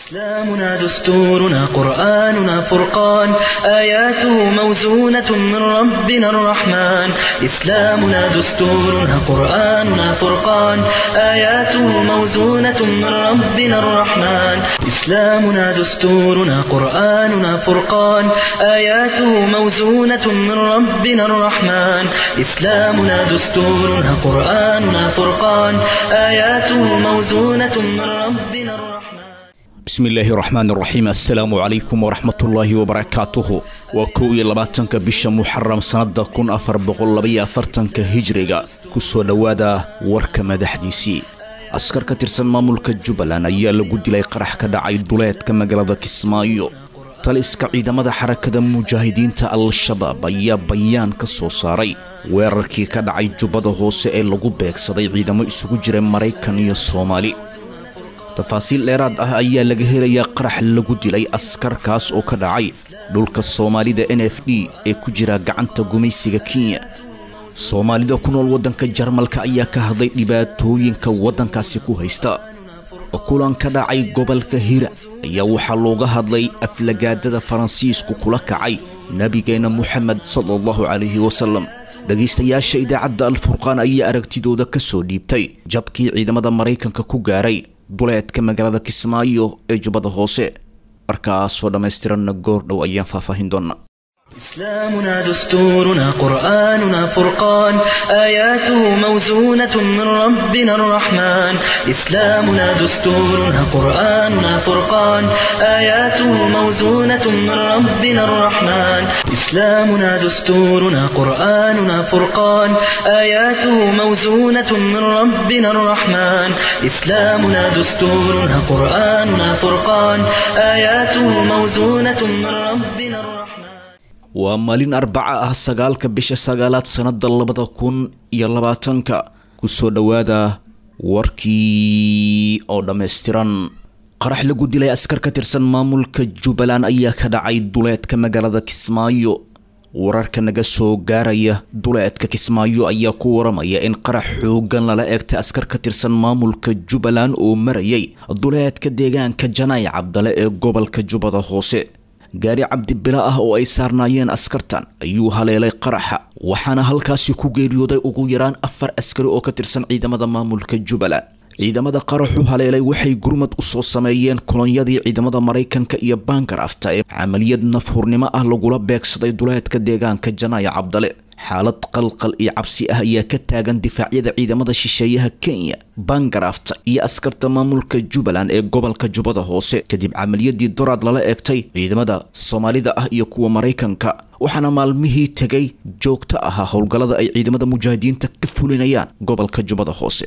إسلامنا دستورنا قرآننا فرقان آياته موزونة من ربنا الرحمن إسلامنا دستورنا قرآننا فرقان آياته موزونة من ربنا الرحمن إسلامنا دستورنا قرآننا فرقان آياته موزونة من ربنا الرحمن إسلامنا دستورنا قرآننا فرقان آياته موزونة من ربنا الرحمن bismi illaahi raxmaan raxiim assalaamu calaykum waraxmatullaahi wabarakaatuhu waa kow iyo labaatanka bisha muxaram sannada kun afar boqol labaiyo afartanka hijriga ku soo dhowaada warka madaxdiisii askar ka tirsan maamulka jubbaland ayaa lagu dilay qarax ka dhacay duleedka magaalada kismaayo taliska ciidamada xarakada mujaahidiinta al-shabaab ayaa bayaan ka soo saaray weerarkii ka dhacay jubbada hoose ee lagu beegsaday ciidamo isugu jira maraykan iyo soomaali tafaasiil dheeraad ah ayaa laga helayaa qarax lagu dilay askarkaas oo ka dhacay dhulka soomaalida n f d ee ku jira gacanta gumaysiga kenya soomaalida ku nool waddanka jarmalka ayaa ka hadlay dhibaatooyinka waddankaasi ku haysta kulan ka dhacay gobolka hira ayaa waxaa looga hadlay aflagaadada faransiisku kula kacay nebigeenna moxamed sala allahu calayhi wasalam dhegaystayaasha idaacadda alfurqaan ayaa aragtidooda ka soo dhiibtay jabkii ciidamada maraykanka ku gaaray duleedka magaalada kismaayo ee jubbada hoose markaasoo dhammaystiranna goor dhow ayaan faahfaahin doonnaa إسلامنا دستورنا قرآننا فرقان آياته موزونة من ربنا الرحمن إسلامنا دستورنا قرآننا فرقان آياته موزونة من ربنا الرحمن إسلامنا دستورنا قرآننا فرقان آياته موزونة من ربنا الرحمن إسلامنا دستورنا قرآننا فرقان آياته موزونة من ربنا الرحمن waa maalin arbaca ah sagaalka bisha sagaalaad sannada labada kun iyo labaatanka ku soo dhowaada warkii oo dhammaystiran qarax lagu dilay askar ka tirsan maamulka jubbaland ayaa ka dhacay duleedka magaalada kismaayo wararka naga soo gaaraya duleedka kismaayo ayaa ku waramaya in qarax xoogan lala eegtay askar ka tirsan maamulka jubbaland oo marayay duleedka deegaanka janay cabdale ee gobolka jubbada hoose gaari cabdibila ah oo ay saarnaayeen askartan ayuu haleelay qaraxa waxaana halkaasi ku geeriyooday ugu yaraan afar askari oo ka tirsan ciidamada maamulka jubbaland ciidamada qaraxu haleelay waxay gurmad u soo sameeyeen kolonyadii ciidamada maraykanka iyo bangarafta ee camaliyad nafhurnimo ah lagula beegsaday duleedka deegaanka janaaya cabdale xaalad qalqal iyo cabsi ah ayaa ka taagan difaacyada ciidamada shisheeyaha kenya bangarafta iyo askarta maamulka jubbaland ee gobolka jubbada hoose kadib camaliyadii doraad lala eegtay ciidamada soomaalida ah iyo kuwa maraykanka waxaana maalmihii tegay joogto ahaa howlgallada ay ciidamada mujaahidiinta ka fulinayaan gobolka jubbada hoose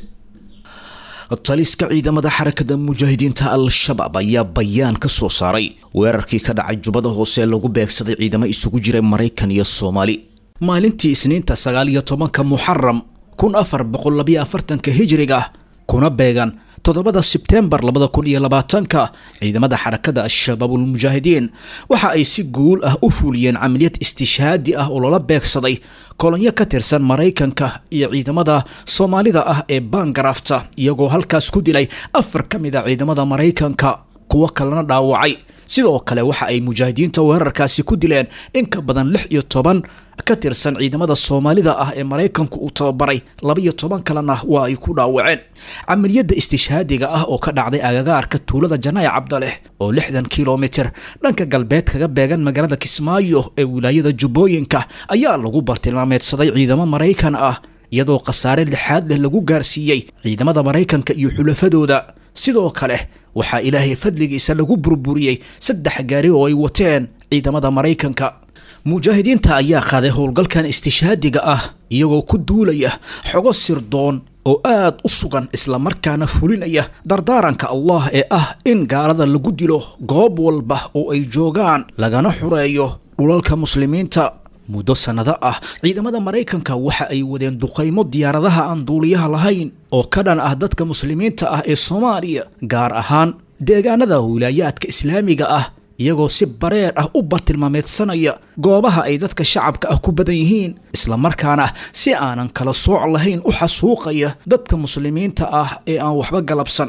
taliska ciidamada xarakada mujaahidiinta al-shabaab ayaa bayaan ka soo saaray weerarkii ka dhacay jubbada hoose lagu beegsaday ciidamo isugu jira maraykan iyo soomaali maalintii isniinta sagaal iyo tobanka muxaram kun afar boqol labiyo afartanka hijriga kuna beegan toddobada sebtembar labada kun iyo labaatanka ciidamada xarakada al-shabaabulmujaahidiin waxa ay si guul ah u fuliyeen camaliyad istishhaadi ah oo loola beegsaday kolonyo ka tirsan maraykanka iyo ciidamada soomaalida ah ee bangarafta iyagoo halkaas ku dilay afar ka mid a ciidamada maraykanka kuwo kalena dhaawacay sidoo kale waxa ay mujaahidiinta weerarkaasi ku dileen in ka badan lix iyo toban ka tirsan ciidamada soomaalida ah ee maraykanku uu tababaray labaiyo toban kalena waa ay ku dhaawaceen camaliyadda istishhaadiga ah oo ka dhacday agagaarka tuulada janaaya cabdaleh oo lixdan kilomitir dhanka galbeed kaga beegan magaalada kismaayo ee wilaayada jubbooyinka ayaa lagu bartilmaameedsaday ciidamo maraykan ah iyadoo khasaare lixaad leh lagu gaarsiiyey ciidamada maraykanka iyo xulafadooda sidoo kale waxaa ilaahay fadligiisa lagu burburiyey saddex gaari oo ay wateen ciidamada maraykanka mujaahidiinta ayaa qaaday howlgalkan istishhaadiga ah iyagoo ku duulaya xogo sirdoon oo aad u sugan islamarkaana fulinaya dardaaranka allah ee ah in gaalada lagu dilo goob walba oo ay joogaan lagana xureeyo dhulalka muslimiinta muddo sannado ah ciidamada maraykanka waxa ay wadeen duqaymo diyaaradaha aan duuliyaha lahayn oo ka dhan ah dadka muslimiinta ah ee soomaaliya gaar ahaan deegaanada wilaayaadka islaamiga ah iyagoo si bareer ah u bartilmaameedsanaya goobaha ay dadka shacabka ah ku badan yihiin islamarkaana si aanan kala sooc lahayn u xasuuqaya dadka muslimiinta ah ee aan waxba galabsan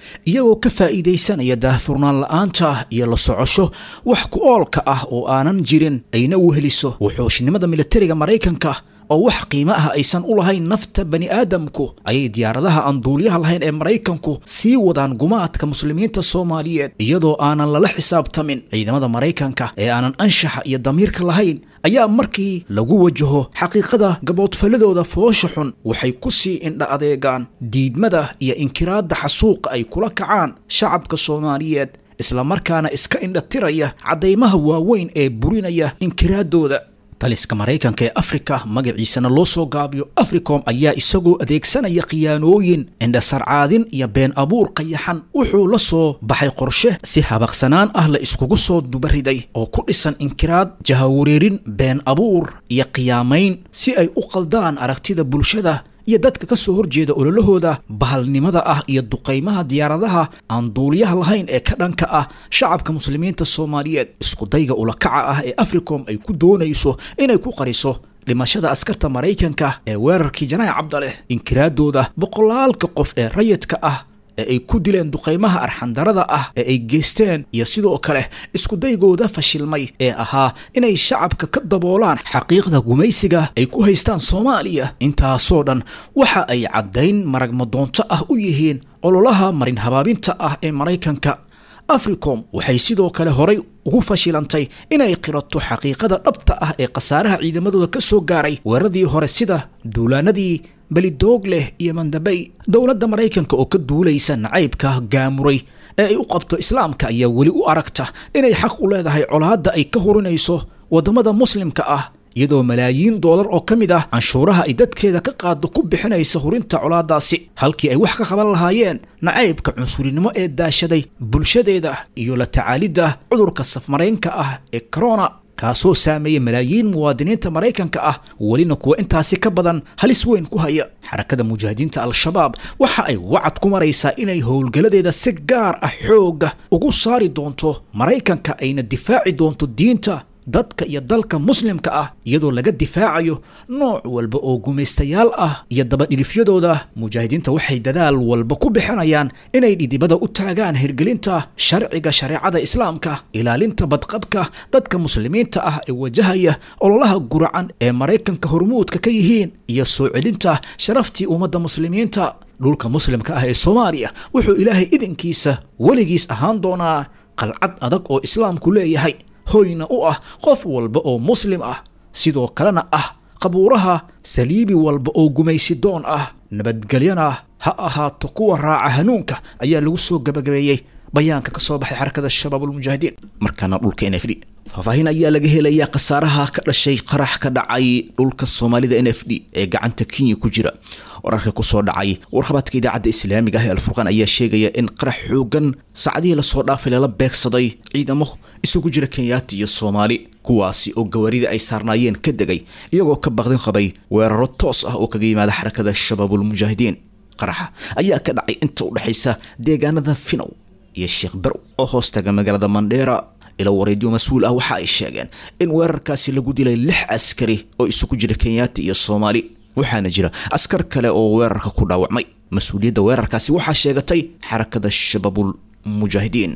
iyagoo ka faa'iidaysanaya daahfurnaan la'aanta iyo la socosho wax ku oolka ah oo aanan jirin ayna weheliso wuxuushnimada militariga maraykanka oo wax qiimo ah aysan u lahayn nafta bani aadamku ayay diyaaradaha aan duuliyaha lahayn ee maraykanku sii wadaan gumaadka muslimiinta soomaaliyeed iyadoo aanan lala xisaabtamin ciidamada maraykanka ee aanan anshaxa iyo damiirka lahayn ayaa markii lagu wajaho xaqiiqada gaboodfaladooda foosha xun waxay ku sii indha adeegaan diidmada iyo inkiraadda xasuuqa ay kula kacaan shacabka soomaaliyeed islamarkaana iska indhatiraya caddaymaha waaweyn ee burinaya inkiraaddooda taliska maraykanka ee afrika magaciisana loo soo gaabiyo africom ayaa isagoo adeegsanaya khiyaanooyin indhasarcaadin iyo been abuur qayaxan wuxuu la soo baxay qorshe si habaqsanaan ah la iskugu soo dubariday oo ku dhisan inkiraad jahawareerin been abuur iyo qiyaamayn si ay u qaldaan aragtida bulshada iyo dadka ka soo horjeeda ololahooda bahalnimada ah iyo duqaymaha diyaaradaha aan duuliyaha lahayn ee ka dhanka ah shacabka muslimiinta soomaaliyeed iskudayga ulakaca ah ee africom ay ku doonayso inay ku qariso dhimashada askarta maraykanka ee weerarkii janaac cabdaleh inkiraaddooda boqolaalka qof ee rayidka ah ee ay ku dileen duqaymaha arxandarada ah ee ay geysteen iyo sidoo kale iskudaygooda fashilmay ee ahaa inay shacabka ka daboolaan xaqiiqda gumaysiga ay ku haystaan soomaaliya intaasoo dhan waxa ay caddayn maragmadoonto ah u yihiin ololaha marin habaabinta ah ee maraykanka africom waxay sidoo kale horay ugu fashilantay inay qirato xaqiiqada dhabta ah ee khasaaraha ciidamadooda ka soo gaaray weeraradii hore sida duulaanadii belidoog leh iyo mandabey dowladda maraykanka oo ka duulaysa nacaybka gaamuray ee ay u qabto islaamka ayaa weli u aragta inay xaq u leedahay colaadda ay ka hurinayso waddamada muslimka ah iyadoo malaayiin doolar oo ka mid ah canshuuraha ay dadkeeda ka qaado ku bixinaysa hurinta colaadaasi halkii ay wax ka qaban lahaayeen nacaybka cunsurinimo ee daashaday bulshadeeda iyo la tacaalidda cudurka safmaraynka ah ee corona kaasoo saameeya malaayiin muwaadiniinta maraykanka ah welina kuwa intaasi ka badan halis weyn ku haya xarakada mujaahidiinta al-shabaab waxa ay wacad ku maraysaa inay howlgaladeeda si gaar ah xoogga ugu saari doonto maraykanka ayna difaaci doonto diinta dadka iyo dalka muslimka ah iyadoo laga difaacayo nooc walba oo gumaystayaal ah iyo dabadhilifyadooda mujaahidiinta waxay dadaal walba ku bixinayaan inay dhidibada u taagaan hirgelinta sharciga shareecada islaamka ilaalinta badqabka dadka muslimiinta ah ee wajahaya ololaha guracan ee maraykanka hormuudka ka yihiin iyo soo celinta sharaftii ummadda muslimiinta dhulka muslimka ah ee soomaaliya wuxuu ilaahay idinkiisa weligiis ahaan doonaa qalcad adag oo islaamku leeyahay hoyna u ah qof walba oo muslim ah sidoo kalena ah qabuuraha saliibi walba oo gumaysidoon ah nabadgelyana ha ahaato kuwa raaca hanuunka ayaa lagu soo gabagabeeyey bayaanka ka soo baxay xarakada shabaabulmujaahidiin markaana dhulka n f d faahfaahin ayaa laga helayaa khasaaraha ka dhashay qarax ka dhacay dhulka soomaalida n f d ee gacanta kenya ku jira wararka kusoo dhacay warqabadka idaacadda islaamiga ah ee alfurqaan ayaa sheegaya in qarax xoogan saacadihii lasoo dhaafay lala beegsaday ciidamo isugu jira kenyaati iyo soomaali kuwaasi oo gawaarida ay saarnaayeen ka degay iyagoo ka baqdin qabay weeraro toos ah oo kaga yimaada xarakada shabaabulmujaahidiin qaraxa ayaa ka dhacay inta u dhexaysa deegaanada finow iyo sheekh berow oo hoostaga magaalada mandheera ila wareedyo mas-uul ah waxa ay sheegeen in weerarkaasi lagu dilay lix askari oo isugu jira kenyaati iyo soomaali waxaana jira askar kale oo weerarka ku dhaawacmay mas-uuliyadda weerarkaasi waxaa sheegatay xarakada shabaabul mujaahidiin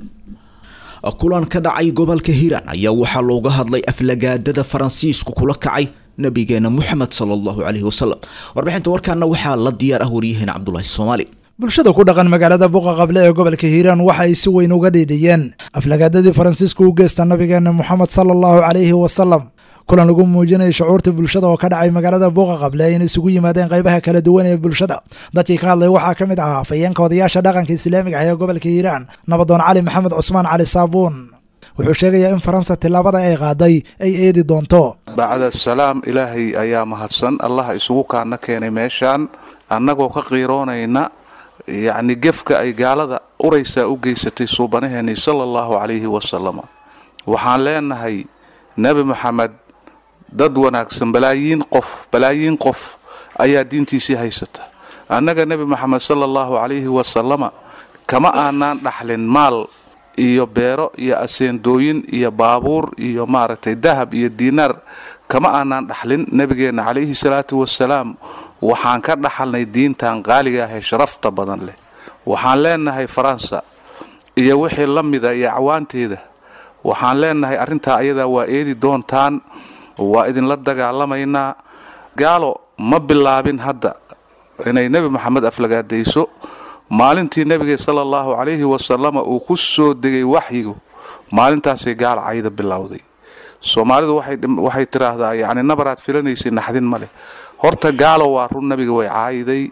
kulan ka dhacay gobolka hiiraan ayaa waxaa looga hadlay aflagaadada faransiisku kula kacay nabigeena moxamed sala allahu caleyhi wasalam warbixinta warkaana waxaa la diyaar ah waryaheena cabdulaahi soomaali bulshada ku dhaqan magaalada buqa qable ee gobolka hiiraan waxa ay si weyn uga dhiidhiyeen aflagaadadii faransiisku u geysta nabigeena moxamed sala allahu caleyhi wasalam kulan lagu muujinaya shucuurta bulshada oo ka dhacay magaalada buuqa qable in isugu yimaadeen qaybaha kala duwan ee bulshada dadkii ka hadlay waxaa ka mid ahaa afayeenka odayaasha dhaqanka islaamiga ah ee gobolka hiiraan nabadoon cali maxamed cusmaan cali saabuun wuxuu sheegayaa in faransa tillaabada ay qaaday ay eedi doonto bacda salaam ilaahay ayaa mahadsan allaha isugu kaana keenay meeshaan annagoo ka qiiroonayna yacni gefka ay gaalada uraysaa u geysatay suubanaheennii sala allahu calayhi wasalam waxaan leenahay nebi maxamed dad wanaagsan balaayiin qof balaayiin qof ayaa diintiisii haysata annaga nebi maxamed sala allahu calayhi wasalama kama aanaan dhaxlin maal iyo beero iyo aseendooyin iyo baabuur iyo maaragtay dahab iyo diinaar kama aanaan dhaxlin nebigeenna calayhi salaatu wasalaam waxaan ka dhaxalnay diintan qaaliga ah ee sharafta badan leh waxaan leenahay faransa iyo wixii la mida iyo acwaanteeda waxaan leenahay arrintaa ayadaa waa eedi doontaan waa idinla dagaalamaynaa gaalo ma bilaabin hadda inay nebi moxamed aflagaadayso maalintii nebiga sala allahu calayhi wasalama uu ku soo degay waxyigu maalintaasay gaala cayda bilowday soomaalidu waxay tiraahdaa yacni nabaraad filanaysay naxdin ma leh horta gaalo waa run nebiga way caayiday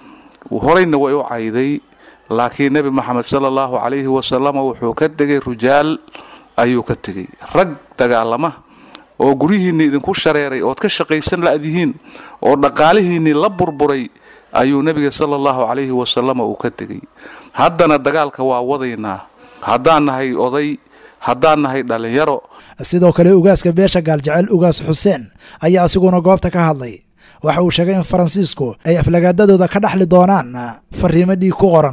horayna way u cayday laakiin nebi moxamed sala allahu calayhi wasalama wuxuu ka tegay rujaal ayuu ka tegey rag dagaalama oo guryihiinni idinku shareeray ood ka shaqaysan la'dihiin oo dhaqaalihiinnii la burburay ayuu nebiga sala allahu calayhi wasalama uu ka tegey haddana dagaalka waa wadaynaa haddaan nahay oday haddaan nahay dhallinyaro sidoo kale ugaaska beesha gaaljecel ugaas xuseen ayaa asiguna goobta ka hadlay waxa uu sheegay in faransiisku ay aflagaadadooda ka dhaxli doonaan fariimo dhiig ku qoran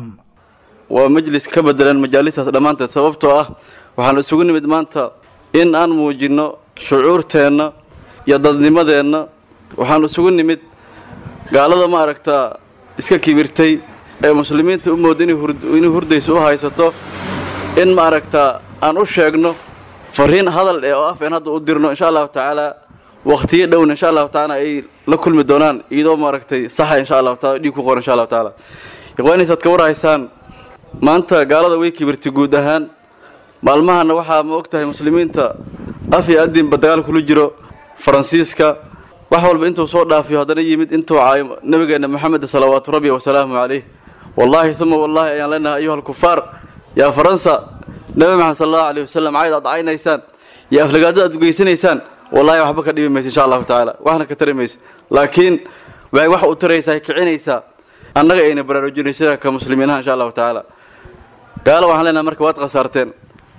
waa majlis ka bedelan majaalistaas dhammaanteed sababtoo ah waxaan isugu nimid maanta in aan muujinno shucuurteenna iyo dadnimadeenna waxaan isugu nimid gaalada ma aragtaa iska kibirtay ee muslimiinta u mooda inay hurdaysa u haysato in ma aragtaa aan u sheegno fariin hadal eh oo afeen hadda u dirno insha allahu tacaala wakhtiyo dhowna insha allahu tacaala ay la kulmi doonaan iyadoo maaragtay saxa insha allahu taala dhiig ku qoran insha allahu tacaala ikhwaaniisaad ka warhaysaan maanta gaalada way kibirtay guud ahaan maalmahana waxaa ma og tahay muslimiinta af iyo adinba dagaal kula jiro faransiiska wax walba intuu soo dhaafiyo haddana yimid intuu caayo nabigeenna moxamed salawaatu rabbi wasalaamu calayh wallaahi uma wallaahi ayaan leenahay ayuha alkufaar yaa faransa nabi maxamed sal allahu alayh wasalam cayd aad caynaysaan iyo aflagaadada aad ugeysanaysaan wallahi waxba ka dhibi maysa insha allahu tacaala waxna ka tari maysa laakiin waxay wax u taraysaa kicinaysaa annaga ayna baraarujinaysa ka muslimiinaha insha allahu tacaala gaalo waxaan leenahay marka waad khasaarteen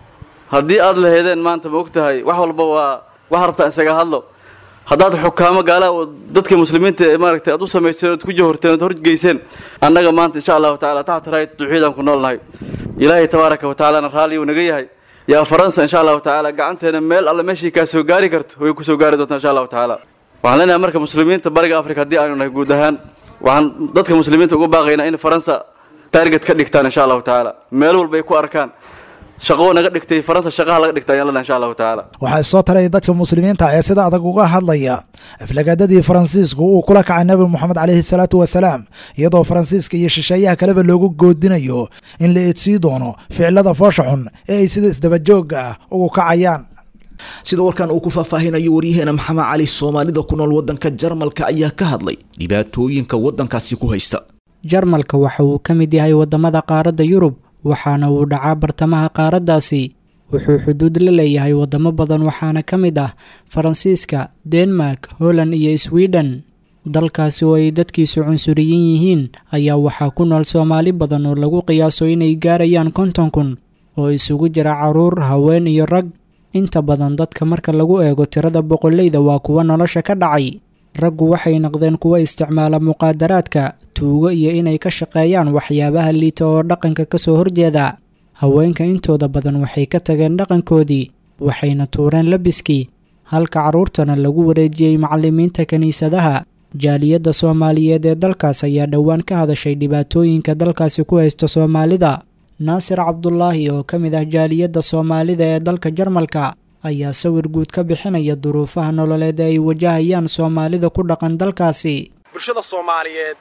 haddii aad laheedeen maanta ma og tahay wax walba waa wax rabtaan isaga hadlo haddaad xukaamo gaalaha oo dadka muslimiinta ee maaragtay aad u samayseen ood ku jahorteen ood horgeyseen annaga maanta insha allahu tacala taxta raayat duxiidaan ku noolnahay ilaahay tabaaraka wa tacalana raalli uu naga yahay yaa faransa insha allahu tacaala gacanteena meel alle meeshii kaa soo gaari karto way ku soo gaari doontaa insha allahu tacaala waxaan leenahay marka muslimiinta bariga afrika haddii aanu nahay guud ahaan waxaan dadka muslimiinta uga baaqaynaa in faransa taarget ka dhigtaan insha allahu tacaala meel walba ay ku arkaan shaqo naga dhigtay faransa shaqaha laga dhigta ayaan leenahay insha allahu tacaala waxaa soo taraya dadka muslimiinta ee sida adag uga hadlaya aflagaadadii faransiisku uu kula kacay nabi moxamed caleyhi salaatu wasalaam iyadoo faransiiska iyo shisheeyaha kaleba loogu goodinayo in la eedsii doono ficilada foosha xun ee ay sida isdabajooga ah ugu kacayaan sida warkan uu ku faahfaahinayo waryaheena maxamed cali soomaalida ku nool waddanka jarmalka ayaa ka hadlay dhibaatooyinka waddankaasi ku haysta jarmalka waxa uu ka mid yahay waddamada qaaradda yurub waxaana uu dhacaa bartamaha qaaraddaasi wuxuu xuduud la leeyahay waddamo badan waxaana ka mid ah faransiiska denmark holland iyo sweden dalkaasi oo ay dadkiisu cunsuriyin yihiin ayaa waxaa ku nool soomaali badan oo lagu qiyaaso inay gaarayaan konton kun oo isugu jira caruur haween iyo rag inta badan dadka marka lagu eego tirada boqoleyda waa kuwa nolosha ka dhacay raggu waxay noqdeen kuwa isticmaala muqaadaraadka tuugo iyo inay ka shaqeeyaan waxyaabaha liita oo dhaqanka ka soo horjeeda haweenka intooda badan waxay ka tageen dhaqankoodii waxayna tuureen labiskii halka carruurtana lagu wareejiyey macallimiinta kiniisadaha jaaliyadda soomaaliyeed ee dalkaas ayaa dhowaan ka hadashay dhibaatooyinka dalkaasi ku haysta soomaalida naasir cabdulaahi oo ka mid ah jaaliyadda soomaalida ee dalka jarmalka ayaa sawir guud ka bixinaya duruufaha nololeed ee ay wajahayaan soomaalida ku dhaqan dalkaasi bulshada soomaaliyeed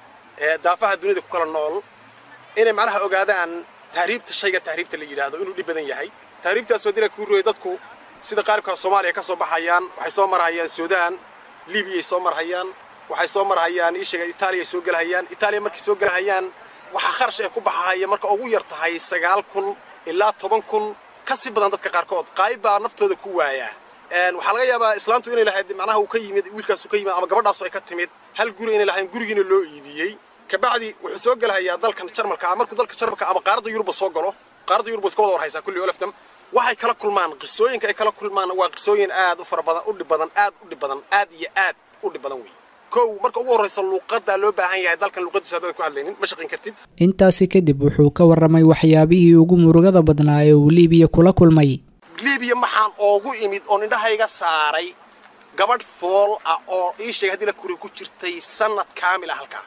ee daafaha dunida ku kala nool inay macnaha ogaadaan tahriibta shayga tahriibta la yidhaahdo inuu dhib badan yahay tahriibtaasoo dila kuu rooyay dadku sida qaaribka soomaaliya ka soo baxayaan waxay soo marhayaan suudaan liibiyay soo marhayaan waxay soo marhayaan ii sheega itaaliya soo gelahayaan itaaliya markay soo gelahayaan waxaa kharash ay ku baxahaya marka ugu yar tahay sagaal kun ilaa toban kun ka si badan dadka qaarkood qaayib baa naftooda ku waayaa waxaa laga yaabaa islaamtu inay lahayd macnaha uu ka yimid wiilkaasu ka yimid ama gabadhaasu ay ka timid hal guri inay lahayn gurigiina loo iibiyey kabacdi wuxuu soo gelahayaa dalkan jarmalka markuu dalka jarmalka ama qaaradda yuruba soo galo qaaradda yuruba iska wada warhaysaa kulli olaftam waxay kala kulmaan qisooyinka ay kala kulmaan waa qisooyin aad u fara badan u dhib badan aad u dhib badan aad iyo aad u dhib badan wey kow marka ugu horraysa luuqaddaa loo baahan yahay dalkan luuqadiisa haddaadan ku hadlaynin ma shaqayn kartid intaasi kadib wuxuu ka warramay waxyaabihii ugu murugada badnaa ee uu liibiya kula kulmay liibiya maxaan oogu imid oo indhahayga saaray gabadh fool ah oo ii sheegay haddii la kuri ku jirtay sannad kaamil ah halkaa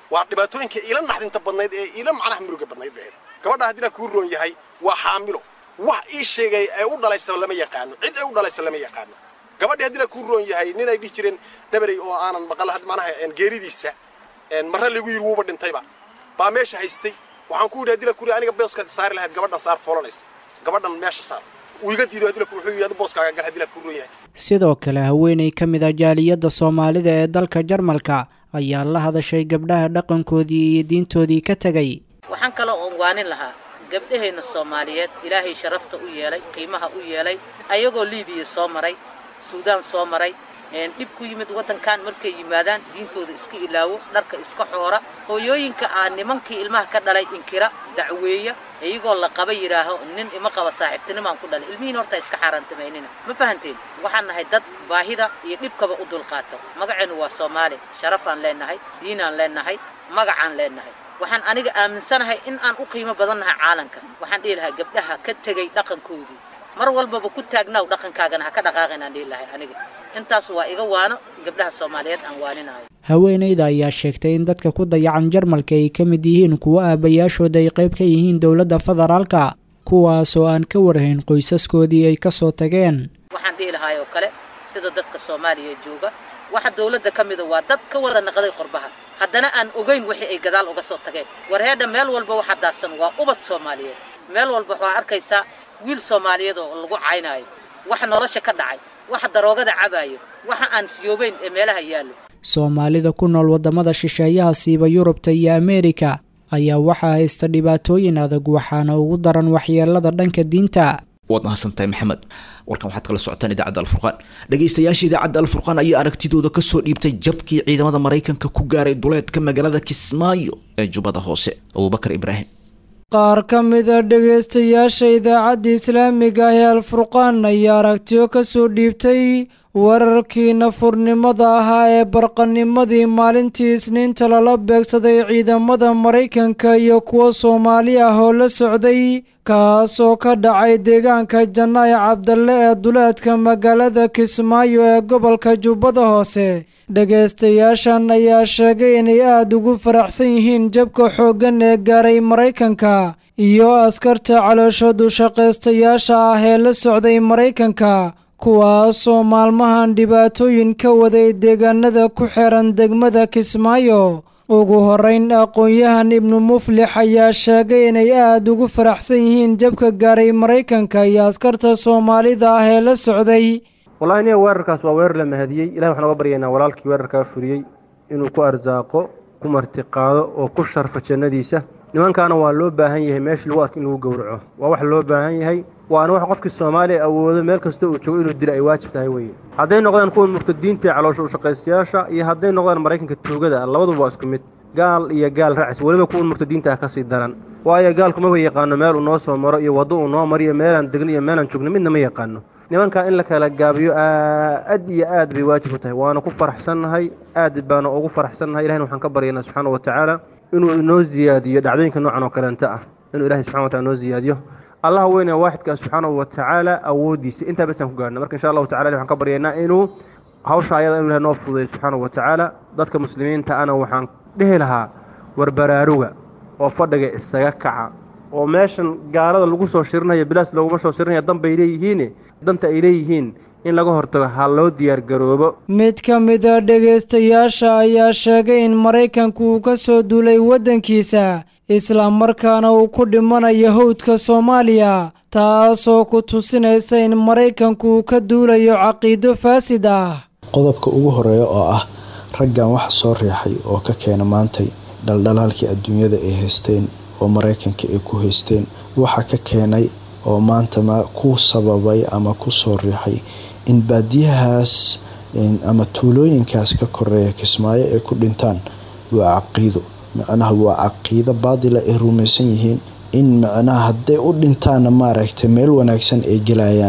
waa dhibaatooyinka iila naxdinta badnayd ee iila macnaha muruga badnayd bay ahayd gabadha haddii la kuu roon yahay waa xaamilo wax ii sheegay ee u dhalaysa lama yaqaano cid ay u dhalaysa lama yaqaano gabadhii haddii la kuu roon yahay nin ay dhihi jireen dhabarey oo aanan maqal had macnaha geeridiisa marre lagu yidhi wuuba dhintayba baa meesha haystay waxaan ku yidhi haddii la kuri aniga booskaad saari lahayd gabadhan saar foolanaysa gabadhan meesha saar uu iga diido haddii la kuri wuxuu yidhi adu booskaaga gal haddii la kuu roon yahay sidoo kale haweeney ka mid ah jaaliyadda soomaalida ee dalka jarmalka ayaa la hadashay gabdhaha dhaqankoodii iyo diintoodii ka tegay waxaan kaloo ongwaanin lahaa gabdhaheenna soomaaliyeed ilaahay sharafta u yeelay qiimaha u yeelay ayagoo liibiya soo maray suudaan soo maray dhib ku yimid waddankan markay yimaadaan diintooda iska ilaawo dharka iska xoora hooyooyinka aa nimankii ilmaha ka dhalay inkira dacweeya iyagoo la qaba yidhaaho nin ima qaba saaxiibtinimaan ku dhalay ilmihiin horta iska xaaraantamaynina ma fahanteen waxaan nahay dad baahida iyo dhibkaba u dulqaato magaceennu waa soomaali sharafaan leennahay diinaan leennahay magacaan leennahay waxaan aniga aaminsanahay in aan u qiimo badan nahay caalanka waxaan dhihi lahaa gabdhaha ka tegay dhaqankoodii mar walbaba ku taagnaaw dhaqankaagana ha ka dhaqaaqin aan dhihi lahay aniga intaas waa iga waano gabdhaha soomaaliyeed aan waaninayo haweenayda ayaa sheegtay in dadka ku dayacan jarmalka ay ka mid yihiin kuwo aabayaashooda ay qayb ka yihiin dowladda federaalka kuwaasoo aan ka warhayn qoysaskoodii ay ka soo tageen waxaan dhihi lahaay oo kale sida dadka soomaaliya jooga waxa dowladda ka mida waa dad ka wada naqday qorbaha haddana aan ogayn wixii ay gadaal uga soo tageen warheedha meel walba waxa daadsan waa ubad soomaaliyeed meel walba waxaa arkaysaa wiil soomaaliyeed oo lagu caynaayo waxa nolosha ka dhacay waxa daroogada cabaayo waxa aan fiyoobayn ee meelaha yaallo soomaalida ku nool waddamada shisheeyaha siiba yurubta iyo ameerika ayaa waxaa haysta dhibaatooyin adag waxaana ugu daran waxyeelada dhanka diinta waad mahadsantahay maxamed warkan waxaad kala socotaan idaacadda alfurqaan dhegaystayaasha idaacadda alfurqaan ayaa aragtidooda kasoo dhiibtay jabkii ciidamada maraykanka ku gaaray duleedka magaalada kismaayo ee jubbada hoose abubakar ibraahim qaar ka mida dhegaystayaasha idaacadda islaamiga ah ee alfurqaan ayaa aragtiyo kasoo dhiibtay wararkii nafurnimada ahaa ee barqanimadii maalintii isniinta lala beegsaday ciidamada maraykanka iyo kuwa soomaali ah oo la socday kaasoo ka dhacay deegaanka janaaye cabdalle ee duleedka magaalada kismaayo ee gobolka jubbada hoose dhegaystayaashan ayaa sheegay inay aada ugu faraxsan yihiin jabka xooggan ee gaaray maraykanka iyo askarta calooshoodu shaqaystayaasha ah ee la socday maraykanka kuwaasoo maalmahan dhibaatooyin ka waday deegaanada ku xiran degmada kismaayo ugu horeyn aqoon-yahan ibnu muflix ayaa sheegay inay aada ugu faraxsan yihiin jabka gaaray maraykanka iyo askarta soomaalida ah ee la socday wallahi niya weerarkaas waa weerar la mahadiyey ilahi waxaan uga baryaynaa walaalkii weerarkaa furiyey inuu ku arsaaqo ku martiqaado oo ku sharfo jannadiisa nimankaana waa loo baahan yahay meeshii lagu arko in lagu gowraco waa wax loo baahan yahay waana wax qofkii soomaaliya awoodo meel kasta uu joogo inuu dilo ay waajib tahay weye hadday noqdaan kuwan murtadiinta ee caloosha ushaqaystayaasha iyo hadday noqdaan maraykanka tuugada labaduba waa isku mid gaal iyo gaal racis weliba kuwan murtadiinta ah ka sii daran waayo gaalku maba yaqaano meel uu noo soo maro iyo waddo uu noo mariyo meelaan degno iyo meelaan joogno midna ma yaqaano nimankaa in la kala gaabiyo aad iyo aad bay waajib u tahay waana ku faraxsannahay aad baana ugu faraxsannahay ilahina waxaan ka baryaynaa subxaana wa tacaala inuu inoo ziyaadiyo dhacdooyinka noocan oo kaleenta ah inuu ilahay subxana wa tacala inoo ziyaadiyo allaha weyne waaxidkaa subxaanahu wa tacaala awooddiisa intaa basaan ku gaarna marka insha allahu tacala waxaan ka baryaynaa inuu hawsha ayada inu ilahay noo fududeyo subxaanahu wa tacaala dadka muslimiinta ana waxaan dhihi lahaa war baraaruga oo fadhiga isaga kaca oo meeshan gaalada lagu soo shirinayo bilaas looguma soo shirinaya dan bay leeyihiin danta ay leeyihiin in laga hortago ha loo diyaargaroobo mid ka mida dhegaystayaasha ayaa sheegay in maraykanku uu ka soo duulay waddankiisa islamarkaana uu ku dhimanayo howdka soomaaliya taasoo ku tusinaysa in maraykanku uu ka duulayo caqiido faasid ah qodobka ugu horeeya oo ah raggan waxa soo riixay oo ka keena maantay dhaldhalaalkii adduunyada ay haysteen oo maraykanka ay ku haysteen waxa ka keenay oo maanta ma ku sababay ama ku soo riixay in baadiyahaas ama tuulooyinkaas ka koreeya kismaayo ay ku dhintaan waa caqiido macnaha waa caqiido baadila ay rumaysan yihiin in macnaha hadday u dhintaanna maaragtay meel wanaagsan ay gelayaan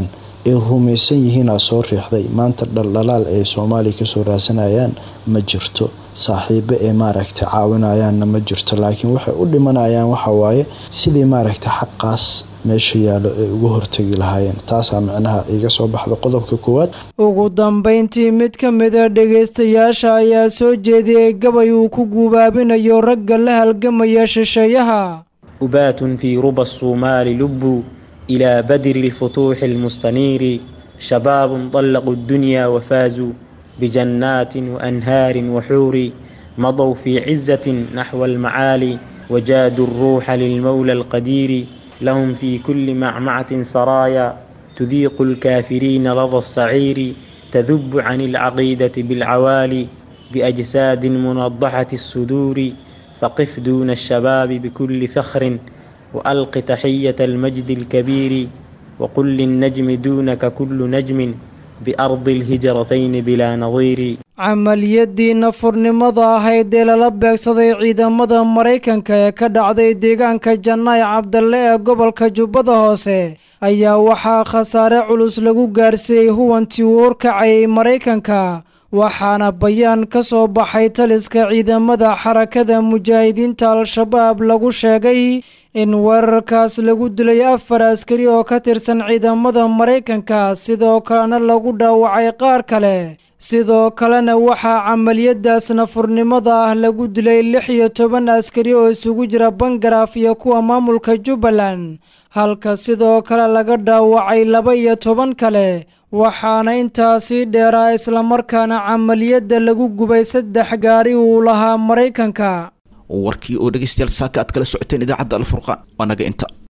ay rumaysan yihiinaa soo riixday maanta dhaldhalaal ay soomaaliya kasoo raasanayaan ma jirto saaxiibo ay maaragtay caawinayaanna ma jirto laakiin waxay u dhimanayaan waxawaaye sidii maaragtay xaqaas meesha yaallo ay uga hortegi lahaayeen taasaa micnaha iga soo baxda qodobka koowaad ugu dambayntii mid ka mida dhegaystayaasha ayaa soo jeediyey gabay uu ku guubaabinayo ragga la halgamaya shisheeyaha أبات في ربى الصومال لبوا إلى بدر الفتوح المستنير شباب طلقوا الدنيا وفازوا بجنات وأنهار وحور مضوا في عزة نحو المعالي وجادوا الروح للمولى القدير لهم في كل معمعة سرايا تذيق الكافرين لظى الصعير تذب عن العقيدة بالعوالي بأجساد منضحة الصدور فقف دون الشباب بكل فخر وألق تحية المجد الكبير وقل للنجم دونك كل نجم بأرض الهجرتين بلا نظير camaliyadii nafurnimada ahayd ee lala beegsaday ciidamada maraykanka ee ka dhacday deegaanka jannaay cabdalle ee gobolka jubbada hoose ayaa waxaa khasaare culus lagu gaarsiiyey huwantii uu horkacayay maraykanka waxaana bayaan ka soo baxay taliska ciidamada xarakada mujaahidiinta al-shabaab lagu sheegay in weerarkaas lagu dilay afar askari oo ka tirsan ciidamada maraykanka sidoo kalena lagu dhaawacay qaar kale sidoo kalena waxaa camaliyadaas nafurnimada ah lagu dilay lix iyo toban askari oo isugu jira bangaraaf iyo kuwa maamulka jubbaland halka sidoo kale laga dhaawacay laba iyo toban kale waxaana intaasii dheeraa islamarkaana camaliyadda lagu gubay saddex gaari uu lahaa maraykanka warkii oo dhegaystayaal saaka aad kala socoteen idaacadda alfurqaan waa naga inta